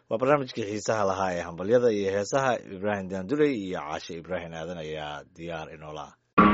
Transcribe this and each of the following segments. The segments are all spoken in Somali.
waa barnaamijkii xiisaha lahaa ee hambalyada iyo heesaha ibraahim daanduley iyo caashe ibraahim aadan ayaa diyaar inoola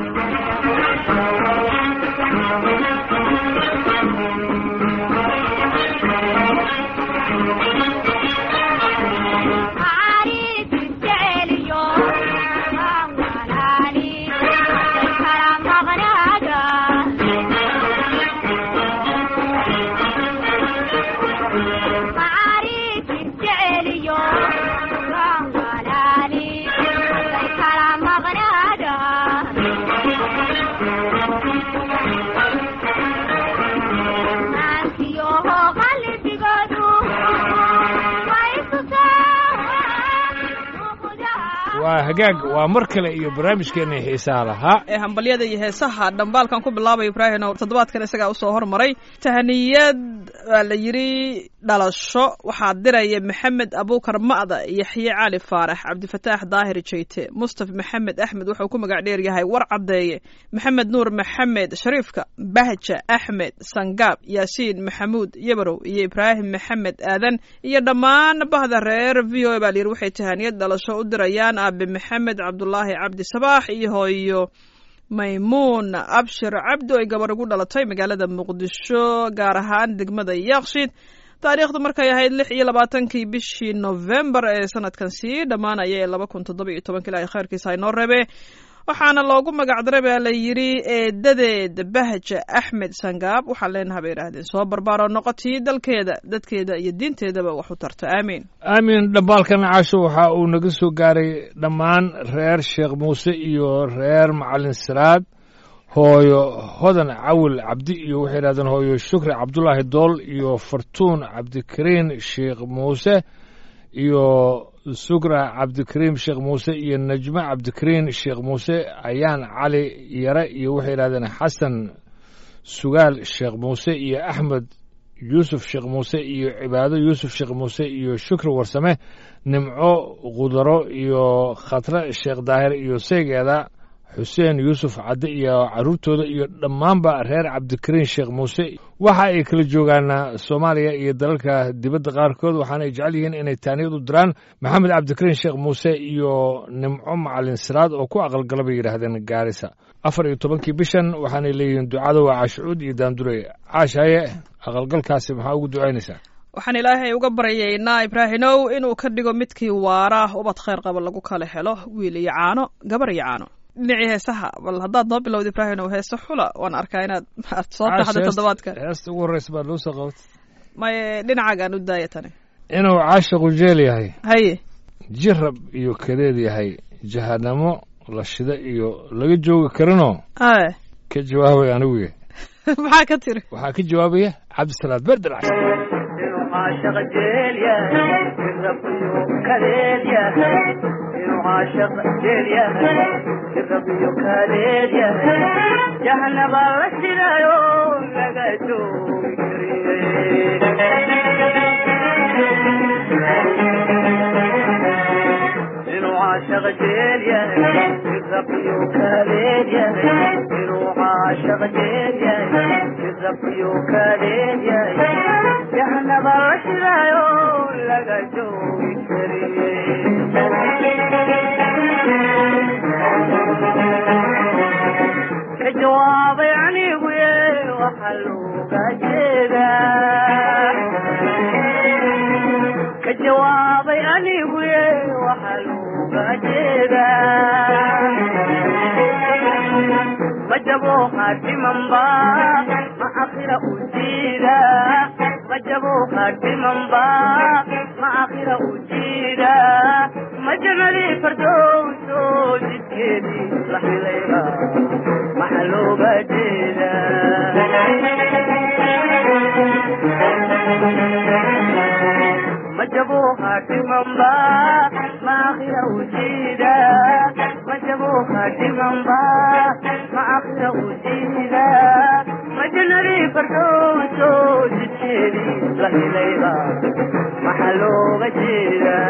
waa hagaag waa mar kale iyo barnaamijkeena xiisaha lahaa ee hambalyada iyo heesaha dhambaalkan ku bilaabay ibraahim oo toddobaadkan isagaa usoo hormaray tahaniyad waa la yidhi dhalasho waxaa diraya maxamed abuukar ma'da yaxye cali faarax cabdifataax daahir jeyte mustaf maxamed axmed wuxuu ku magac dheer yahay war caddeeye maxamed nuur maxamed shariifka bahja axmed sangaab yaasiin maxamuud yabarow iyo ibraahim maxamed aadan iyo dhammaan bahda reer v o a baa la yidhi waxay tahaniyad dhalasho u dirayaan aabe maxamed cabdulaahi cabdi sabaax iyo hooyo maymuun abshir cabdi ay gabar ugu dhalatay magaalada muqdisho gaar ahaan degmada yaaqshiid taariikhdu markay ahayd lix iyo labaatankii bishii novembar ee sanadkan sii dhammaanaya ee laba kun toddoba iyo tobanka ilaahay khayrkiisa haynoo reebe waxaana loogu magacdaray baa la yidhi eedadeed bahja axmed sangaab waxaan leenaha bay idhaahdeen soo barbaaroo noqotii dalkeeda dadkeeda iyo diinteedaba wax u tarta aamiin aamin dhambaalkan caasho waxa uu naga soo gaaray dhammaan reer sheekh muuse iyo reer macalin siraad hooyo hodan cawil cabdi iyo waxay yidhahdeen hooyo shukri cabdulaahi dool iyo fartuun cabdikariin sheekh muuse iyo sugra cabdikariim sheekh muuse iyo najme cabdikariin sheekh muuse ayaan cali yare iyo waxay yidhahdeen xasan sugaal sheekh muuse iyo axmed yuusuf sheekh muuse iyo cibaado yuusuf sheekh muuse iyo shukri warsame nimco khudaro iyo khatre sheekh daahir iyo seygeeda xuseen yuusuf cadde iyo carruurtooda iyo dhammaanba reer cabdikariin sheekh muuse waxa ay kala joogaan soomaaliya iyo dalalka dibadda qaarkood waxaana ay jecel yihiin inay taaniyad u diraan maxamed cabdikariin sheekh muuse iyo nimco macalin siraad oo ku aqalgala bay yidhaahdeen gaarisa afar iyo tobankii bishan waxaanay leeyihiin ducada waa caashucuud iyo daandurey caashaye aqalgalkaasi maxaa ugu ducaynaysaa waxaan ilaahay uga baryaynaa ibraahimow inuu ka dhigo midkii waara ubad khayr qaba lagu kala helo wiil iyo caano gabar iyo caano dhinacii heesaha bal haddaad noo bilowda ibraahimow heese xula waan arkaa inaad aad soo taxda toddobaadkan heesta ugu horreysa baad loo soo qabatay maye dhinacaagaan u daaya tani inuu caashiqu jeel yahay haye jirab iyo kadeed yahay jahanamo la shida iyo laga joogi karinoo aye ka jawaabay aniguye maxaa ka tiri waxaa ka jawaabaya cabdisalaad berdel cas عاشق جيليا الرب يوكاليليا إنه عاشق جيليا الرب يوكاليليا جهنم الرشنا يوم لقيتو إنه عاشق جيليا الرب يوكاليليا إنه عاشق جيليا الرب يوكاليليا جهنم الرشنا يوم لقيتو كجواب يعني ويه وحلو كجيدا كجواب يعني ويه وحلو كجيدا وجبوا خاتي منبا ما أخيرا أجيدا وجبوا خاتي منبا ما أخيرا أجيدا مجملي فردوس جديدي لحي ليلى محلو بديدا مجبوا خاتي منبا ما أخيرا أجيدا مجبوا خاتي منبا ما أخيرا أجيدا مجنري فردوس جديدي لحي ليلى محلو بديدا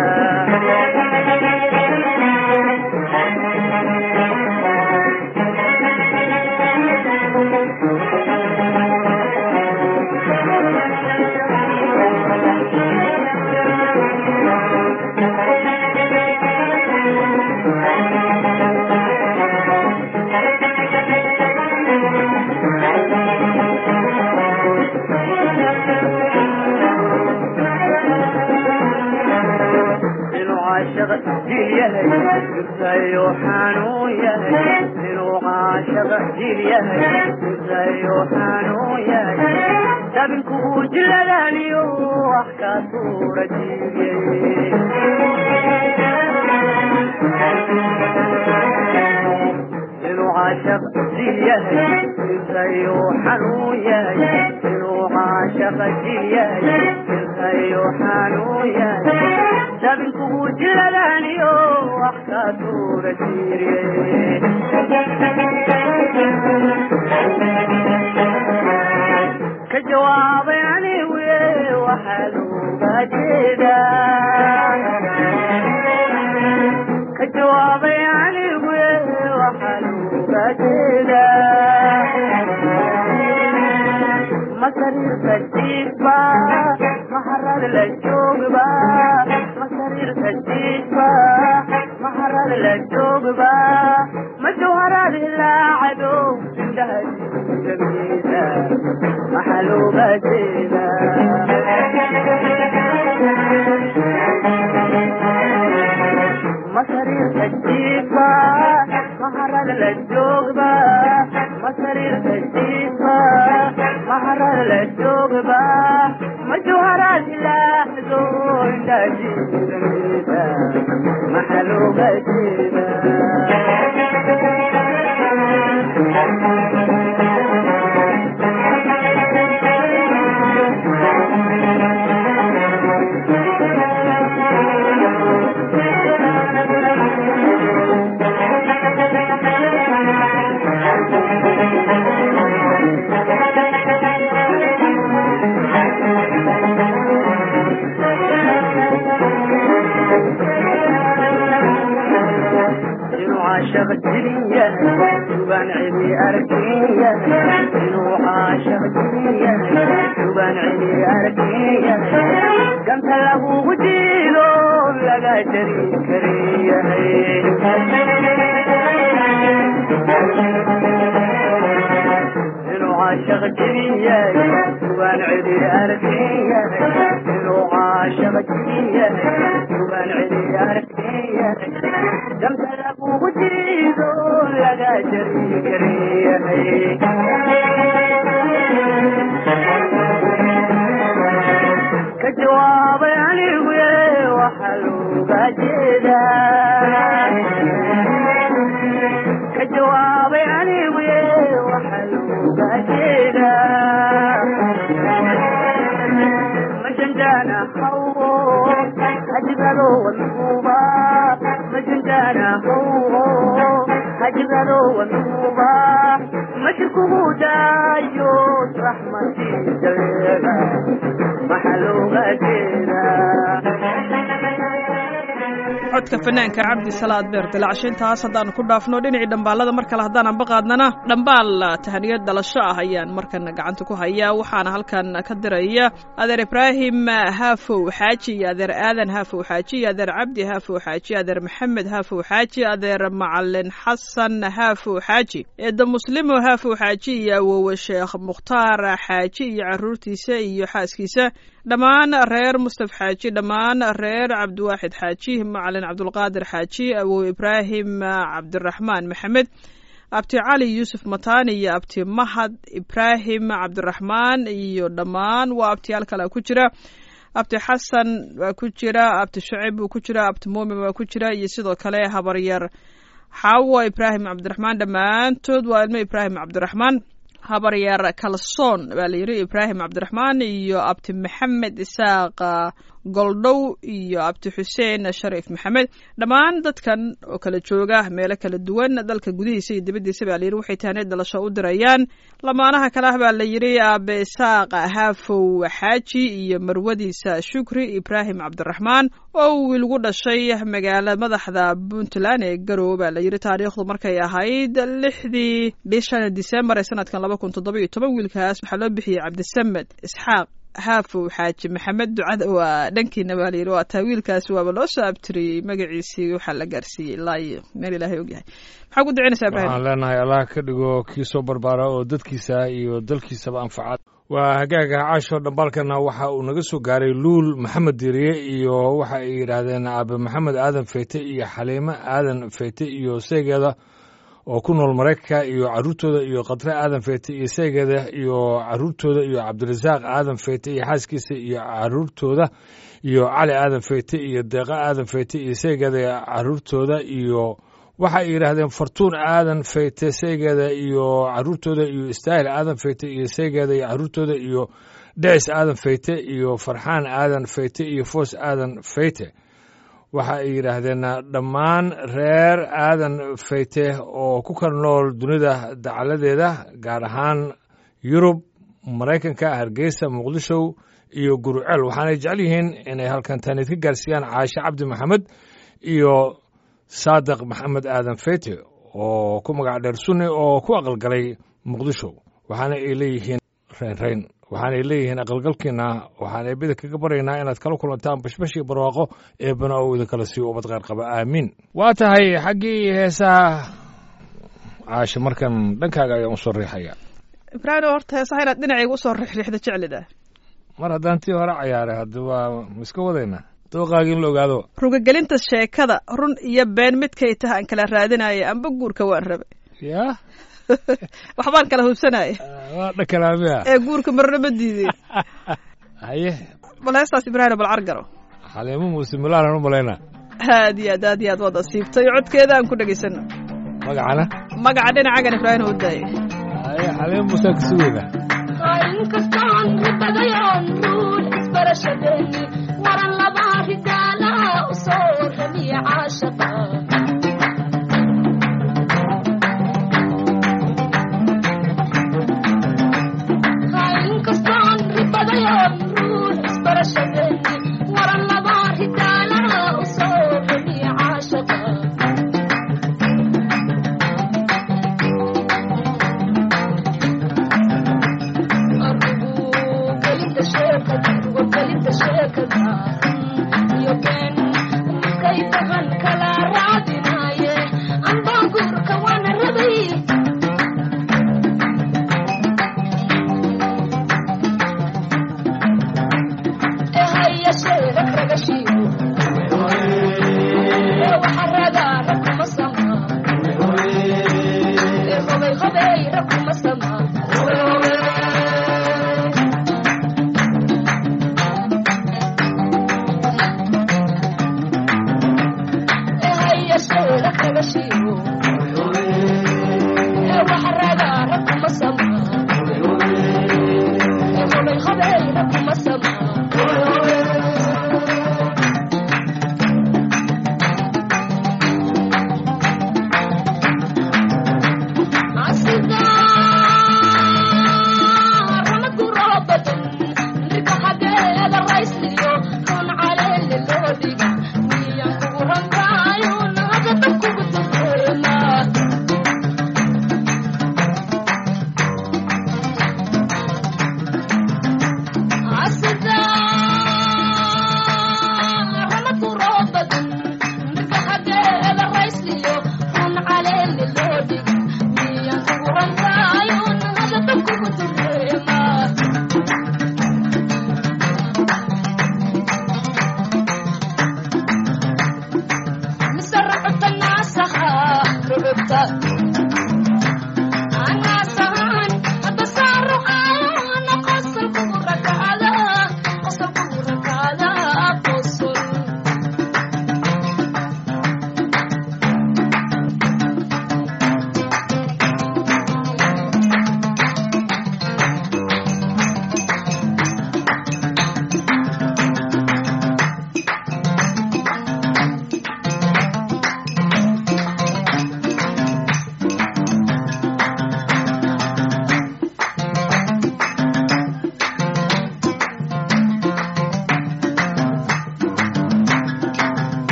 caashaq jil yahay jirtayo xanuun yahay inuu caashaq jil yahay jirtayo xanuun yahay dabinku jiladaniyo wax ka tuura jiryay inuu caashaq jil yahay jirtayo xanuun yahay inuu caashaq jil yahay jirtayo xanuun yahay dabinku jiladaniyo wax ka tuura jiryay ka jawaabay anigu waxaa looga jeedaa ka jawaabay anigu waxaa looga jeedaa masariirka jiifba maharad la joogba masariirka jiifba maharad la joogba majawharad ilaacado indhaha jamiisa maxaa looga jeedaa masariirka jiifba maharad la joogba masariirka jiifba maharad la joogba majawharad ilaacado indhaha jamiisa maxaa looga inuu caashaq jirin yahay subaan cidi arkin yahay inuu caashaq jirin yahay subaan cidi arkin yahay ganta lagugu jiido laga jari karin yahay inuu caashaq jirin yahay subaan cidi arkin yahay inuu caashaq jirin yahay subaan cidi arkin yahay damta lagugu jiido laga jari karin yahay ka jawaabay anigu waxaa looga jeedaa ka jawaabay anigu waxaa looga jeedaa majanjana hawo hajibado wanuuba majanjana hawo hajibado wanuuba mashirkugu daayo raxmatii jaleega maxaa looga jeedaa codka fanaanka cabdi salaad beer dilaacsho intaas haddaanu ku dhaafno dhinacii dhambaalada mar kale haddaan anba qaadnana dhambaal tahaniyad dhalasho ah ayaan markan gacanta ku hayaa waxaana halkan ka diraya adeer ibraahim haafow xaaji iyo adeer aadan haafow xaaji iyo adeer cabdi haafow xaaji adeer maxamed haafow xaaji adeer macalin xasan haafow xaaji eedda muslimo haafow xaaji iyo awowe sheekh mukhtaar xaaji iyo caruurtiisa iyo xaaskiisa dhammaan reer mustaf xaaji dhammaan reer cabdiwaaxid xaaji macalin cabdulqaadir xaaji awow ibraahim cabdiraxmaan maxamed abti cali yuusuf matani iyo abti mahad ibraahim cabdiraxmaan iyo dhammaan waa abtiyaal kale ku jira abti xasan waa ku jira abti shacib buu ku jira abti muumin waa ku jira iyo sidoo kale habaryar xaawo ibraahim cabdiraxmaan dhammaantood waa ilmo ibraahim cabdiraxmaan habaryar kalsoon baa la yidhi ibraahim cabdiraxmaan iyo abti maxamed isaaq goldhow iyo abdi xuseen shariif maxamed dhammaan dadkan oo kala jooga meelo kala duwan dalka gudihiisa iyo dibaddiisa baa layidhi waxay tahaneed dhalasho u dirayaan lamaanaha kale ah baa la yidhi aabe isaaq haafow xaaji iyo marwadiisa shukri ibraahim cabdiraxmaan oo wiil gu dhashay magaala madaxda puntland ee garowe baa la yidhi taariikhdu markay ahayd lixdii bishan disembar ee sanadkan laba kun toddoba iyo toban wiilkaas waxaa loo bixiyey cabdisamed isxaaq haafow xaaji maxamed ducada waa dhankiina baa layidhi waa taa wiilkaasi waaba loo soo abtiriyey magaciisii waxaa la gaarsiiyey ilaa iyo meel ilaahay ogyahay maxaa ku ducinaysaa ibrahim waxaan leenahay allah ka dhigo kii soo barbaara oo dadkiisa iyo dalkiisaba anfaca waa hagaaga caasho dhambaalkana waxa uu naga soo gaaray luul maxamed diiriye iyo waxa ay yidhaahdeen aabe maxamed aadan feyte iyo xaliimo aadan feyte iyo seegeeda oo ku nool maraykanka iyo caruurtooda iyo khatre aadan feyte iyo seegeeda iyo caruurtooda iyo cabdirasaaq aadan feyte iyo xaaskiisa iyo caruurtooda iyo cali aadan feyte iyo deeqa aadan feyte iyo seegeeda iyo caruurtooda iyo waxa ay yidhaahdeen fartuun aadan feyte seegeeda iyo caruurtooda iyo istaahil aadan feyte iyo seegeeda iyo caruurtooda iyo dhecis aadan feyte iyo farxaan aadan feyte iyo foos aadan feyte waxa ay yidhaahdeen dhammaan reer aadan feyte oo ku kala nool dunida dacaladeeda gaar ahaan yurub maraykanka hargeysa muqdisho iyo guruceel waxaanay jecel yihiin inay halkan taaniid ka gaarsiiyaan caashe cabdi maxamed iyo saadiq maxamed aadan feyte oo ku magac dheer sunni oo ku aqalgalay muqdisho waxaana ay leeyihiin reynreyn waxaanay leeyihiin aqalgalkiina waxaan eebida kaga baryaynaa inaad kala kulantaan bashbashii barwaaqo eebana oo idinkala siiyo ubad qeyr qaba aamiin waa tahay xaggii heesaha caashe markan dhankaaga ayaan usoo riixaya ibraahim horta heesaha inaad dhinacayga usoo riixriixda jeclida mar haddaan tii hore cayaaray hadda waa ma iska wadaynaa dooqaagi in la ogaado rugagelinta sheekada run iyo been midkay taha aan kala raadinaya amba guurka waan rabe yaa waxbaan kala hubsanaya waa dhakalaamiya ee guurka marna ma diideen haye bal heestaas ibraahim bal cargaro xaliimo muuse milaanan u malaynaa aad iyo aad aad iyo aad waad asiibtay codkeeda aan ku dhegaysano magacana magaca dhinacagan ibraahim u daayay haye xaliimo muusaan ka sugayna inkastaan ribadayoon ruux isbarashadeeni waran laba ridaalaha u soo ramiya caashaqa inkastaan ribadayoon ruux isbarashadeeni waran laba ridaalaha u soo ramiya caashaqa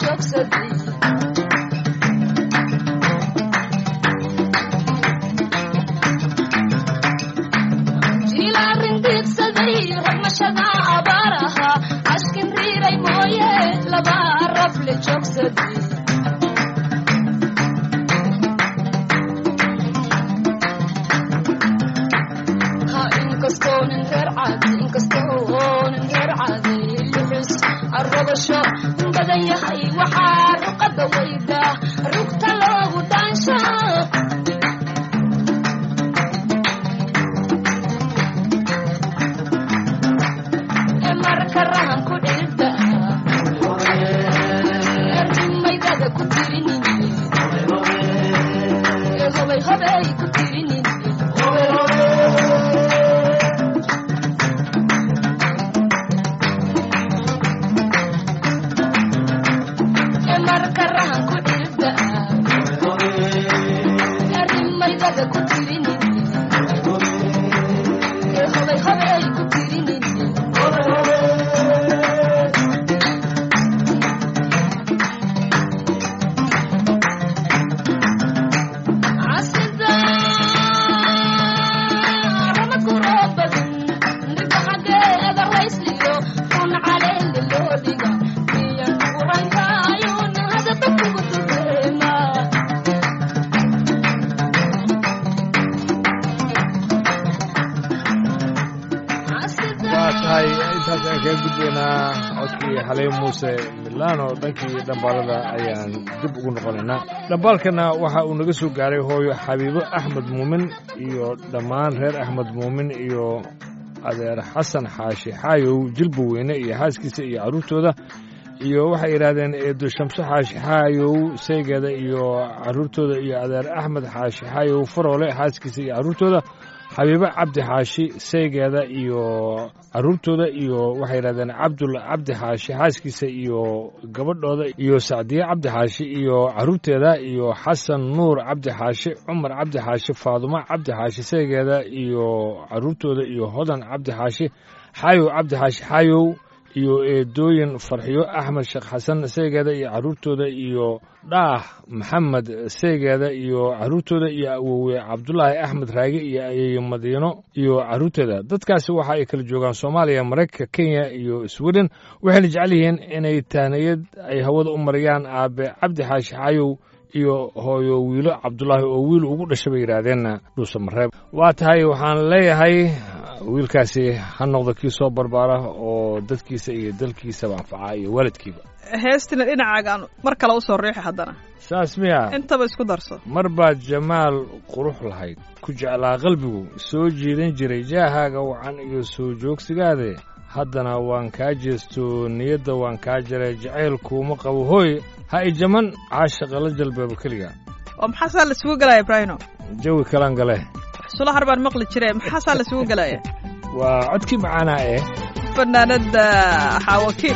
joogsaday jilaarin diigsaday ragmashada abaar ahaa ashkin riiray mooye laba rafle joogsaday ha inkastoonin reer caadi inkastoonin reer caadi luxus arrabasho badan yahay waxaa ruqada weyda rugta loogu dhaanshaa ee marka rahan ku dhirda erdimaydada ku tirinin ee hobay hobay ku tirinin ee marka rahan ku dhirda erdimaydada ku tirinin ee hobay hobay ku tirinin casida rama guroobadan ninka xaggeeda raysliyo run caleeli loo dhiga miyan qurankayun hadaba kugu dureema waa tahay intaas aan kaga gudbaynaa codkii xalay muuse milano dhankii dhambaalada ayaan dib ugu noqonaynaa dhambaalkana waxa uu naga soo gaaray hooyo xabiibo axmed muumin iyo dhammaan reer axmed muumin iyo adeer xasan xaashi xaayow jilba weyne iyo xaaskiisa iyo carruurtooda iyo waxay yidhaahdeen eedo shamso xaashi xaayow saygeeda iyo carruurtooda iyo adeer axmed xaashi xaayow faroole xaaskiisa iyo carruurtooda xabiibo cabdi xaashi saygeeda iyo carruurtooda iyo waxay yidhahdeen cabdul cabdi xaashi xaaskiisa iyo gabadhooda iyo sacdiye cabdi xaashi iyo carruurteeda iyo xasan nuur cabdi xaashi cumar cabdi xaashi faadumo cabdi xaashi saygeeda iyo carruurtooda iyo hodan cabdi xaashi xaayow cabdi xaashi xaayow iyo eedooyin farxiyo axmed sheekh xasan saygeeda iyo carruurtooda iyo dhaah maxamed saygeeda iyo carruurtooda iyo awowe cabdulaahi axmed raage iyo ayeeyo madiino iyo carruurteeda dadkaasi waxa ay kala joogaan soomaaliya maraykanka kenya iyo sweden waxayna jecel yihiin inay tahniyad ay hawada u mariyaan aabe cabdi xaashi xaayow iyo hooyo wiilo cabdulaahi oo wiil ugu dhashay bay yidhaahdeen dhuusa mareeb waa tahay waxaan leeyahay wiilkaasi ha noqdo kii soo barbaara oo dadkiisa iyo dalkiisaba anfaca iyo waalidkiiba heestina dhinacaagaan mar kale usoo riixi haddana saas miya intaba isku darso mar baad jamaal qurux lahayd ku jeclaa qalbigu soo jiidan jiray jaahaaga wacan iyo soo joogsigaade haddana waan kaa jeesto niyadda waan kaa jaray jacaylkuuma qabo hooy ha i jaman caashaqa la jalbeeba keliga oo maxaasaa la isugu gelaya ibraahino jawi kalan gale sulahar baan maqli jire maxaasaa la isugu gelaya waa codkii macaanaa eh fanaanada xaawakiil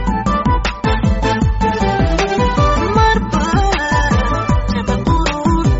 Marba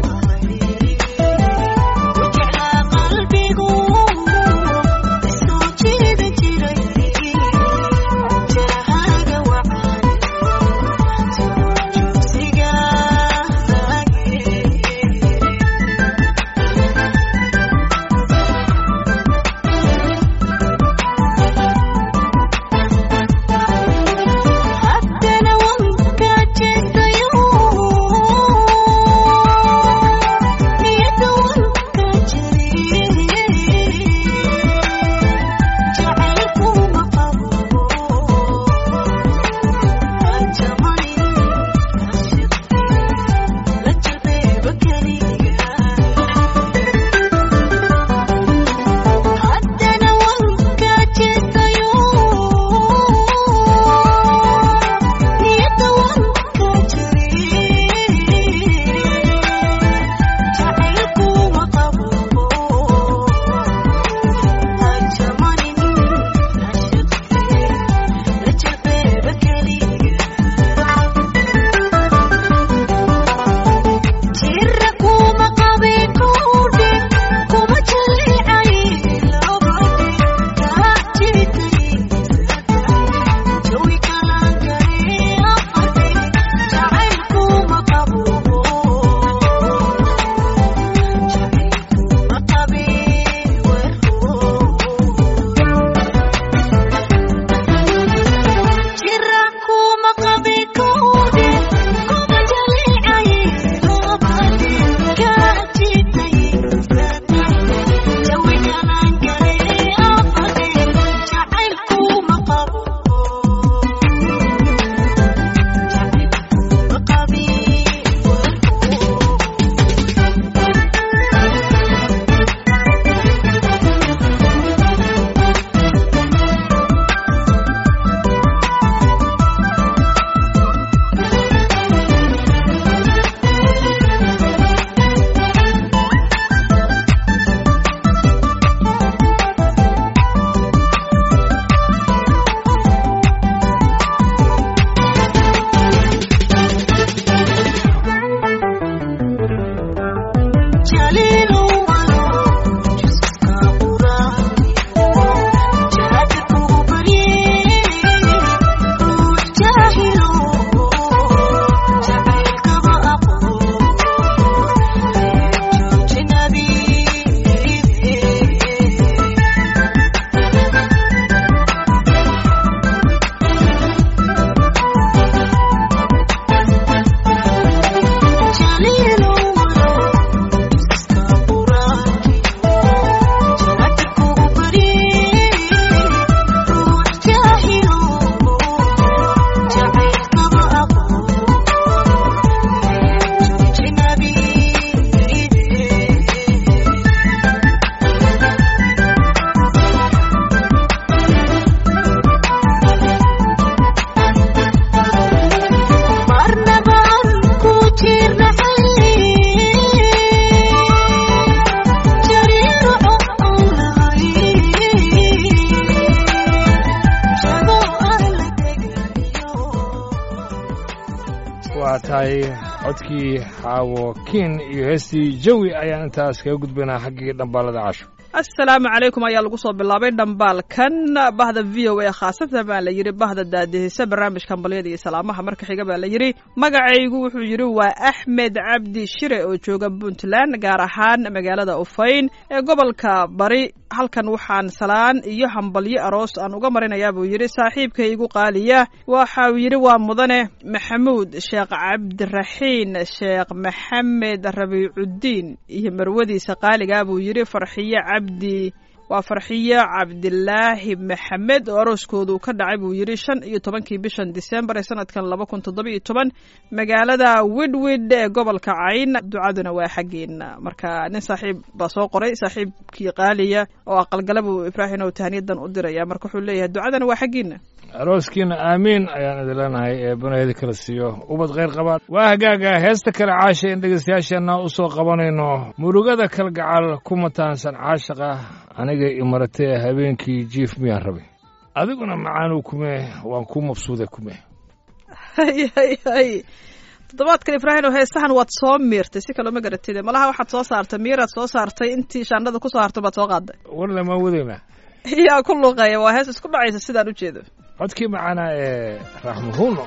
tahay codkii xaawo kiin iyo heestii jawi ayaan intaas kaga gudbaynaa xaggii dhambaalada casho asalaamu calaykum ayaa lagu soo bilaabay dhambaalkan bahda v o a khaasatan baa la yidhi bahda daadihisa barnaamijka hambalyada iyo salaamaha marka xiga baa la yidhi magacaygu wuxuu yidhi waa axmed cabdi shire oo jooga puntland gaar ahaan magaalada ufayn ee gobolka bari halkan waxaan salaan iyo hambalyo aroos aan uga marinayaa buu yidhi saaxiibkaygu qaaliya waxau yidhi waa mudane maxamuud sheekh cabdiraxiin sheekh maxamed rabiicudiin iyo marwadiisa qaaliga buu yidhi farxiyo cabdi waa farxiyo cabdilaahi maxamed oo arooskoodu ka dhacay buu yidhi shan iyo tobankii bishan disembar ee sanadkan laba kun toddoba iyo toban magaalada widwid ee gobolka cayn ducaduna waa xaggeena marka nin saaxiib baa soo qoray saaxiibkii qaaliya oo aqalgala buu ibraahim oo tahniyadan u diraya marka wuxuu leeyahay ducadana waa xaggeena arooskiina aamiin ayaan idin leenahay ee banahedi kala siiyo ubad khayr qabaan waa hagaaga heesta kale caasha in dhegaystayaasheenna u soo qabanayno murugada kalgacal ku mataansan caashaqa aniga imaratee habeenkii jiif miyaan rabay adiguna macaanuu kume waan ku mabsuuday kume hay hay hay toddobaadkan ibraahim oo heestahan waad soo miirtay si kaloo ma garatide malaha waxaad soo saartay miiraad soo saartay intii shaandhada kusoo hartay baad soo qaaday warle maan wadaynaa yaa ku luuqeeya waa hees isku dhacaysa sidaan u jeedo codkii macanaa ee raaxmuhuuno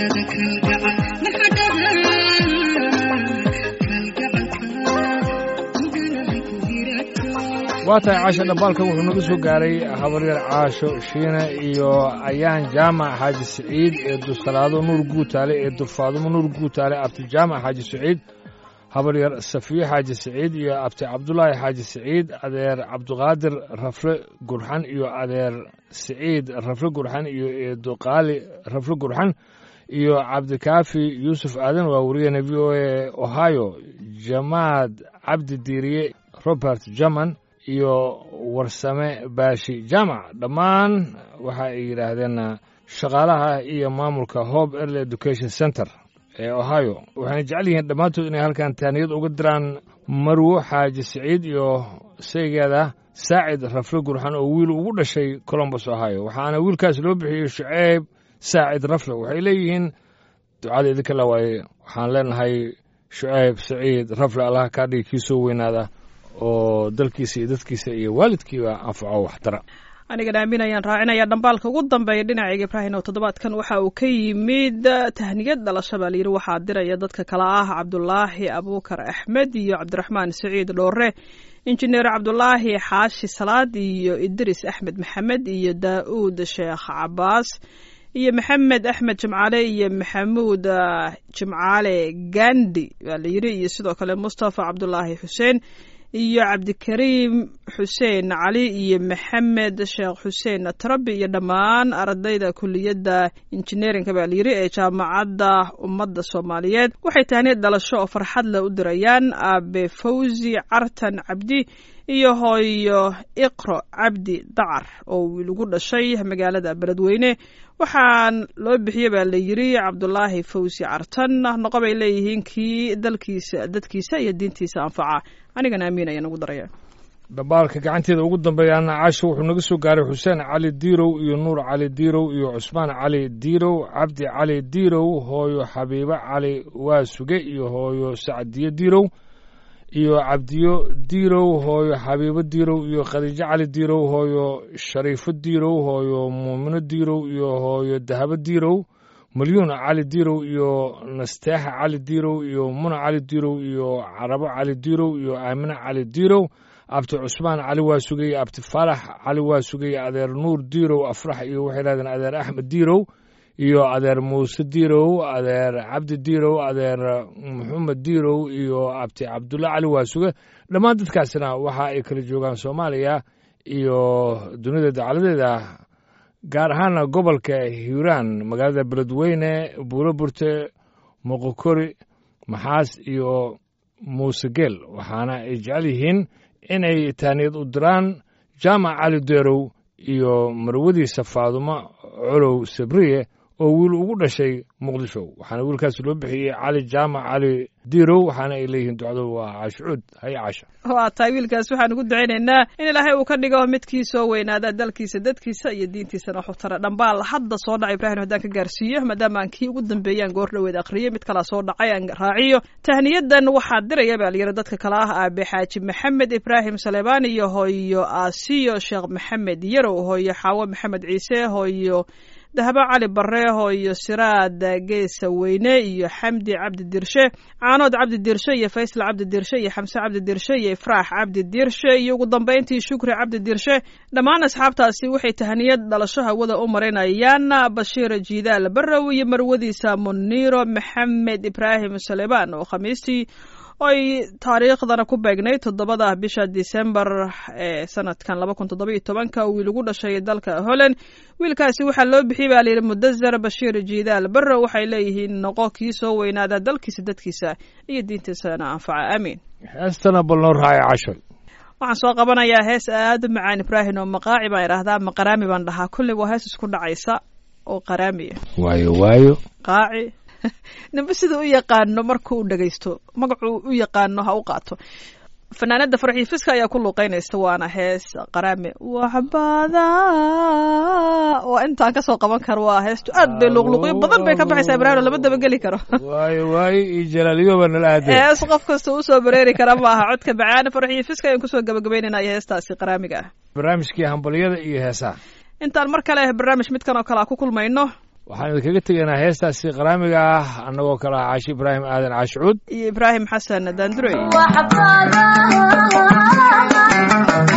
waa tahay caasho dhambaalkan wuxuu naga soo gaaray habaryar caasho shiine iyo ayaan jaamac xaaji siciid ee dusalaado nuur guutaale ee dufaadumo nuur guutaale abti jaamac xaaji siciid habaryar safiye xaaji siciid iyo abti cabdulaahi xaaji siciid adeer cabduqaadir rafle gurxan iyo adeer siciid rafle gurxan iyo eeduqaali rafle gurxan iyo cabdikaafi yuusuf aadan waa wariyana v o a ohio jamaad cabdi diiriye robert german iyo warsame baashi jaamac dhammaan waxa ay yidhaahdeen shaqaalaha iyo maamulka hope early education center ee ohio waxayna jecel yihiin dhammaantood inay halkan taaniyad uga diraan marwo xaaji siciid iyo saygeeda saacid rafle gurxan oo wiil ugu dhashay colombus ohio waxaana wiilkaas loo bixiyey shuceyb saacid rafle waxay leeyihiin ducada idinka la waaye waxaan leenahay shuceyb saciid rafle allaha kaa dhigi kii soo weynaada oo dalkiisa iyo dadkiisa iyo waalidkiiba anfaco waxtara anigan aaminayaan raacinaya dhambaalka ugu dambeeya dhinacayga ibraahim oo toddobaadkan waxa uu ka yimid tahniyad dhalasho baa layidhi waxaa diraya dadka kale ah cabdulaahi abuukar axmed iyo cabdiraxmaan saciid dhoore injineer cabdulaahi xaashi salaad iyo idris axmed maxamed iyo daa'uud sheekh cabaas iyo maxamed axmed jimcaale iyo maxamuud jimcaale gandi baa layidhi iyo sidoo kale mustafa cabdulaahi xuseen iyo cabdikariim xuseen cali iyo maxamed sheekh xuseen trabi iyo dhammaan ardayda kuliyadda injineerinka baa layidhi ee jaamacadda ummadda soomaaliyeed waxay tahniyad dhalasho oo farxad leh u dirayaan aabe fawzi cartan cabdi iyo hooyo iqro cabdi dacar oo wiil ugu dhashay magaalada beledweyne waxaan loo bixiyey baa la yidhi cabdulaahi fawsi cartan noqo bay leeyihiin kii dalkiisa dadkiisa iyo diintiisa anfaca anigana amiin ayaan ugu daraya dhambaalka gacanteeda ugu dambeeyaana caasho wuxuu naga soo gaaray xuseen cali diirow iyo nuur cali diirow iyo cusmaan cali diirow cabdi cali diirow hooyo xabiibo cali waasuge iyo hooyo sacdiyo diirow iyo cabdiyo diirow hooyo xabiibo diirow iyo khadiijo cali diirow hooyo shariifo diirow hooyo muumino diirow iyo hooyo dahabo diirow malyuun cali diirow iyo nasteexa cali diirow iyo muna cali diirow iyo carabo cali diirow iyo aamine cali diirow abti cusmaan cali waa sugay abti faalax cali waa sugay adeer nuur diirow afrax iyo waxay dhahdeen adeer axmed diirow iyo adeer muuse diirow adeer cabdi diirow adeer maxamed diirow iyo abti cabdulla cali waasuge dhammaan dadkaasina waxa ay kala joogaan soomaaliya iyo dunida dacaladeeda gaar ahaana gobolka hiiraan magaalada beledweyne buuro burte moqokori maxaas iyo muuse geel waxaana ay jecel yihiin inay taaniyad u diraan jaamac cali deerow iyo marwadiisa faadumo colow sabriye oo wiil ugu dhashay muqdisho waxaana wiilkaas loo bixiyey cali jaamac cali diirow waxaana ay leeyihiin ducdu waa caashucuud haye caasha waa tahay wiilkaas waxaan ugu ducaynaynaa in ilaahay uu ka dhigo midkii soo weynaada dalkiisa dadkiisa iyo diintiisana xutara dhambaal hadda soo dhacay ibrahim haddaan ka gaarsiiyo maadaama aan kii ugu dambeeyaan goor dhoweed akhriyey mid kalaa soo dhacay aan raaciyo tahniyadan waxaa diraya baa layidhi dadka kale ah aabe xaaji maxamed ibraahim saleebaan iyo hooyo aasiyo sheekh maxamed yarow hooyo xaawo maxamed ciise hooyo dahabo cali bare hooyo siraad geesa weyne iyo xamdi cabdi dirshe caanood cabdi dirshe iyo faysal cabdi dirshe iyo xamse cabdi dirshe iyo ifraax cabdi dirshe iyo ugu dambayntii shukri cabdi dirshe dhammaan asxaabtaasi waxay tahniyad dhalasho hawada u marinayaan bashiir jiidaal barrow iyo marwadiisa muniiro maxamed ibraahim saleebaan oo khamiistii oy taariikhdana ku beegnay toddobada bisha disembar ee sanadkan laba kun toddoba iyo tobanka wiil ugu dhashay dalka holland wiilkaasi waxaa loo bixiyey baa layidhi mudazar bashiir jiidaal barrow waxay leeyihiin noqo kii soo weynaada dalkiisa dadkiisa iyo diintiisana anfaca aamiin heestana bal noo raacay casho waxaan soo qabanayaa hees aada u macaan ibraahim oo maqaaci baan idhaahdaa maqaraami baan dhahaa kulli waa hees isku dhacaysa oo qaraamiya waayo waayo qaaci ninba sida u yaqaano markuu u dhagaysto magacuu u yaqaano ha u qaato fanaanada farxii fiska ayaa ku luuqeynaysa waana hees qaraame waxbada waa intaan kasoo qaban karo waa heestu aad bay luuqluuqyo badan bay ka baxaysaa ibraahim lama dabageli karo waayo waayo iyo jalaaliyoba nala aadeen hees qof kasta usoo bareeri kara maaha codka bacaana farxii fiska ayaan kusoo gabagabeynayna iyo heestaasi qaraamiga ah barnaamijkii hambalyada iyo heesaha intaan mar kale barnaamij midkan oo kale a ku kulmayno waxaan idinkaga tegaynaa heestaasi qaraamiga ah annagoo kale ah caashi ibraahim aadan caashicuud iyo ibraahim xasan daandurey وحفظها